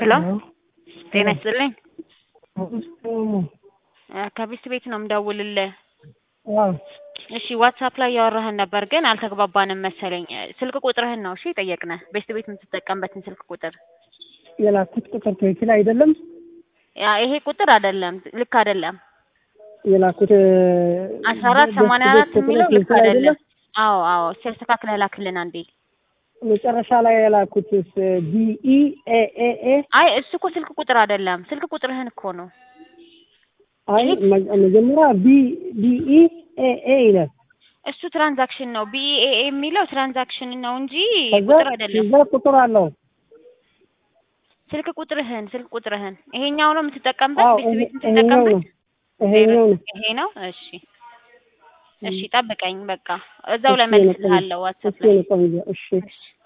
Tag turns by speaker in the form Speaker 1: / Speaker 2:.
Speaker 1: ሄሎ ጤና ይስጥልኝ። ከቢስት ቤት ነው የምደውልልህ። እሺ ዋትሳፕ ላይ ያወራህን ነበር ግን አልተግባባንም መሰለኝ። ስልክ ቁጥርህን ነው እሺ የጠየቅነህ፣ ቤስት ቤት የምትጠቀምበትን ስልክ ቁጥር።
Speaker 2: የላኩት ቁጥር ትክክል አይደለም።
Speaker 1: ያ ይሄ ቁጥር አይደለም፣ ልክ አይደለም።
Speaker 2: የላኩት
Speaker 1: አስራ አራት ሰማንያ አራት የሚለው ልክ አይደለም። አዎ አዎ፣ ሲያስተካክለህ ላክልን አንዴ።
Speaker 2: መጨረሻ ላይ የላኩት ቢኢ ኤኤኤ
Speaker 1: አይ እሱ እኮ ስልክ ቁጥር አይደለም፣ ስልክ ቁጥርህን እኮ ነው።
Speaker 2: አይ መጀመሪያ ቢ ቢኢ ኤኤ ይላል።
Speaker 1: እሱ ትራንዛክሽን ነው። ቢኤኤ የሚለው ትራንዛክሽን ነው እንጂ
Speaker 2: ከዛ
Speaker 1: ቁጥር አይደለም።
Speaker 2: እዛ ቁጥር አለው።
Speaker 1: ስልክ ቁጥርህን ስልክ ቁጥርህን ይሄኛው ነው የምትጠቀምበት፣
Speaker 2: አዎ
Speaker 1: ቤት ቤት
Speaker 2: ይሄ- ይሄኛው ነው
Speaker 1: የምትጠቀምበት
Speaker 2: ይሄኛው ነው።
Speaker 1: ይሄ ነው። እሺ እሺ፣ ጠብቀኝ በቃ እዛው ላይ
Speaker 2: እሺ፣ የኔ ቆንጆ።
Speaker 1: መልስልሃለሁ ዋትሳፕ
Speaker 2: እሺ
Speaker 1: ላይ
Speaker 2: የኔ ቆንጆ፣ እሺ
Speaker 1: እሺ